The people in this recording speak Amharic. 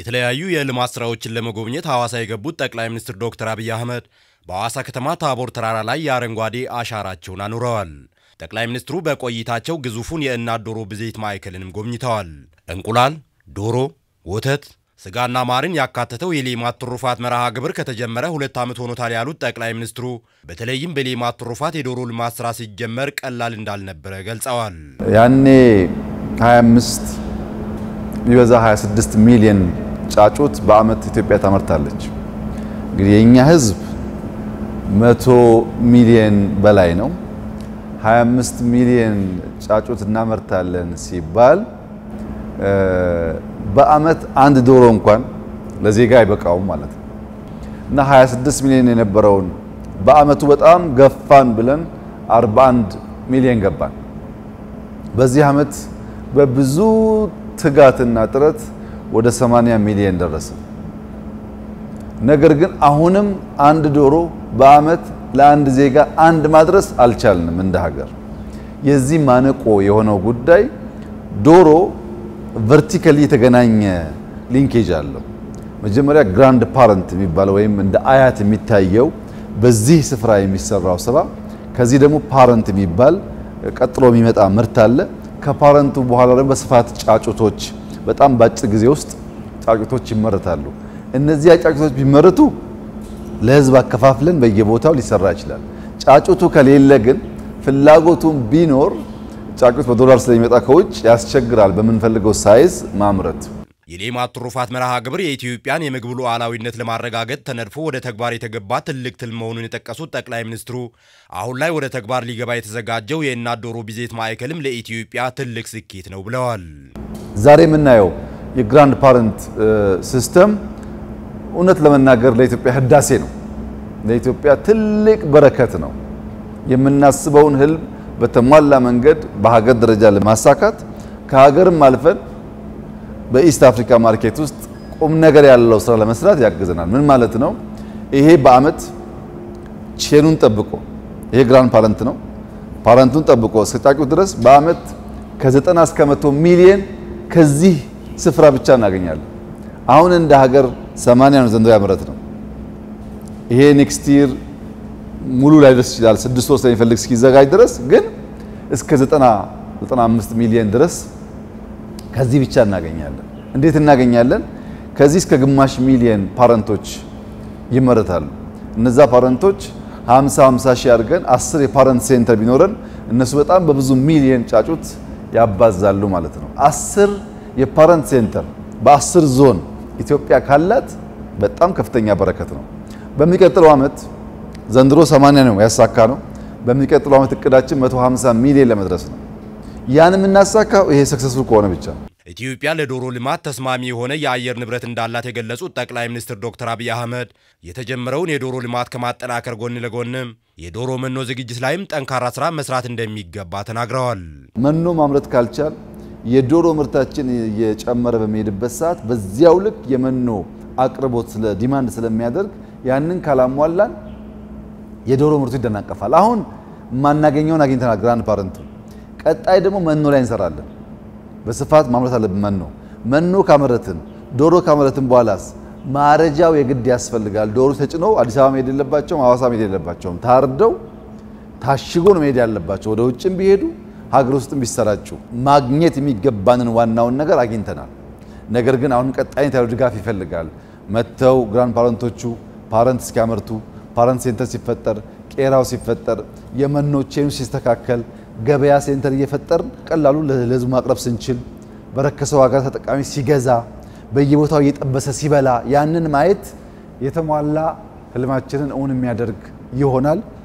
የተለያዩ የልማት ስራዎችን ለመጎብኘት ሐዋሳ የገቡት ጠቅላይ ሚኒስትር ዶክተር አብይ አህመድ በሐዋሳ ከተማ ታቦር ተራራ ላይ የአረንጓዴ አሻራቸውን አኑረዋል። ጠቅላይ ሚኒስትሩ በቆይታቸው ግዙፉን የእናት ዶሮ ብዜት ማዕከልንም ጎብኝተዋል። እንቁላል፣ ዶሮ፣ ወተት፣ ስጋና ማርን ያካተተው የሌማት ትሩፋት መርሃ ግብር ከተጀመረ ሁለት ዓመት ሆኖታል ያሉት ጠቅላይ ሚኒስትሩ በተለይም በሌማት ትሩፋት የዶሮ ልማት ስራ ሲጀመር ቀላል እንዳልነበረ ገልጸዋል። ያኔ 25 ቢበዛ 26 ሚሊዮን ጫጩት በአመት ኢትዮጵያ ታመርታለች። እንግዲህ የኛ ህዝብ መቶ ሚሊዮን በላይ ነው። 25 ሚሊዮን ጫጩት እናመርታለን ሲባል በአመት አንድ ዶሮ እንኳን ለዜጋ አይበቃውም ማለት ነው እና 26 ሚሊዮን የነበረውን በአመቱ በጣም ገፋን ብለን 41 ሚሊዮን ገባን። በዚህ አመት በብዙ ትጋትና ጥረት ወደ 80 ሚሊዮን ደረሰ። ነገር ግን አሁንም አንድ ዶሮ በአመት ለአንድ ዜጋ አንድ ማድረስ አልቻልንም እንደ ሀገር። የዚህ ማነቆ የሆነው ጉዳይ ዶሮ ቨርቲካሊ የተገናኘ ሊንኬጅ አለው። መጀመሪያ ግራንድ ፓረንት የሚባለው ወይም እንደ አያት የሚታየው በዚህ ስፍራ የሚሰራው ስራ፣ ከዚህ ደግሞ ፓረንት የሚባል ቀጥሎ የሚመጣ ምርት አለ። ከፓረንቱ በኋላ ደግሞ በስፋት ጫጩቶች በጣም በአጭር ጊዜ ውስጥ ጫጩቶች ይመረታሉ። እነዚያ ጫጩቶች ቢመረቱ ለህዝብ አከፋፍለን በየቦታው ሊሰራ ይችላል። ጫጩቱ ከሌለ ግን ፍላጎቱን ቢኖር ጫጩት በዶላር ስለሚመጣ ከውጭ ያስቸግራል በምንፈልገው ሳይዝ ማምረት። የሌማት ትሩፋት መርሃ ግብር የኢትዮጵያን የምግብ ሉዓላዊነት ለማረጋገጥ ተነድፎ ወደ ተግባር የተገባ ትልቅ ትልም መሆኑን የጠቀሱት ጠቅላይ ሚኒስትሩ አሁን ላይ ወደ ተግባር ሊገባ የተዘጋጀው የእናት ዶሮ ብዜት ማዕከልም ለኢትዮጵያ ትልቅ ስኬት ነው ብለዋል። ዛሬ የምናየው የግራንድ ፓረንት ሲስተም እውነት ለመናገር ለኢትዮጵያ ህዳሴ ነው። ለኢትዮጵያ ትልቅ በረከት ነው። የምናስበውን ህልም በተሟላ መንገድ በሀገር ደረጃ ለማሳካት ከሀገርም አልፈን በኢስት አፍሪካ ማርኬት ውስጥ ቁም ነገር ያለው ስራ ለመስራት ያግዘናል። ምን ማለት ነው? ይሄ በአመት ቼኑን ጠብቆ ይሄ ግራንድ ፓረንት ነው። ፓረንቱን ጠብቆ እስከ ጫጩት ድረስ በአመት ከ90 እስከ 100 ሚሊየን ከዚህ ስፍራ ብቻ እናገኛለን። አሁን እንደ ሀገር 80 ነው ዘንድሮ ያመረት ነው። ይሄ ኔክስት ይር ሙሉ ላይ ደርስ ይችላል። ስድስት ወር ስለሚፈልግ እስኪዘጋጅ ድረስ ግን እስከ 90 95 ሚሊዮን ድረስ ከዚህ ብቻ እናገኛለን። እንዴት እናገኛለን? ከዚህ እስከ ግማሽ ሚሊዮን ፓረንቶች ይመረታሉ። እነዛ ፓረንቶች 50 50 ሺህ አድርገን 10 የፓረንት ሴንተር ቢኖረን እነሱ በጣም በብዙ ሚሊዮን ጫጩት ያባዛሉ ማለት ነው። 10 የፓረንት ሴንተር በ10 ዞን ኢትዮጵያ ካላት በጣም ከፍተኛ በረከት ነው። በሚቀጥለው ዓመት ዘንድሮ 80 ነው ያሳካ ነው። በሚቀጥለው ዓመት እቅዳችን 150 ሚሊዮን ለመድረስ ነው። ያን የምናሳካው ይሄ ሰክሰስፉል ከሆነ ብቻ። ኢትዮጵያ ለዶሮ ልማት ተስማሚ የሆነ የአየር ንብረት እንዳላት የገለጹት ጠቅላይ ሚኒስትር ዶክተር አብይ አህመድ የተጀመረውን የዶሮ ልማት ከማጠናከር ጎን ለጎንም የዶሮ መኖ ዝግጅት ላይም ጠንካራ ስራ መስራት እንደሚገባ ተናግረዋል። መኖ ማምረት ካልቻል የዶሮ ምርታችን እየጨመረ በሚሄድበት ሰዓት በዚያው ልክ የመኖ አቅርቦት ስለ ዲማንድ ስለሚያደርግ ያንን ካላሟላን የዶሮ ምርቱ ይደናቀፋል። አሁን የማናገኘውን አግኝተናል ግራንድ ፓረንቱ። ቀጣይ ደግሞ መኖ ላይ እንሰራለን። በስፋት ማምረት አለብን። መኖ መኖ ካመረትን ዶሮ ካመረትን በኋላስ ማረጃው የግድ ያስፈልጋል። ዶሮ ተጭኖ አዲስ አበባ መሄድ የለባቸውም፣ ሐዋሳ መሄድ የለባቸውም። ታርደው ታሽጎ ነው መሄድ ያለባቸው። ወደ ውጭም ቢሄዱ ሀገር ውስጥም ቢሰራጩ ማግኘት የሚገባንን ዋናውን ነገር አግኝተናል። ነገር ግን አሁንም ቀጣይነት ያለው ድጋፍ ይፈልጋል። መጥተው ግራንድ ፓረንቶቹ ፓረንት እስኪያመርቱ ፓረንት ሴንተር ሲፈጠር ቄራው ሲፈጠር የመኖ ቼኑ ሲስተካከል ገበያ ሴንተር እየፈጠር ቀላሉ ለህዝቡ ማቅረብ ስንችል በረከሰ ዋጋ ተጠቃሚ ሲገዛ በየቦታው እየጠበሰ ሲበላ ያንን ማየት የተሟላ ህልማችንን እውን የሚያደርግ ይሆናል።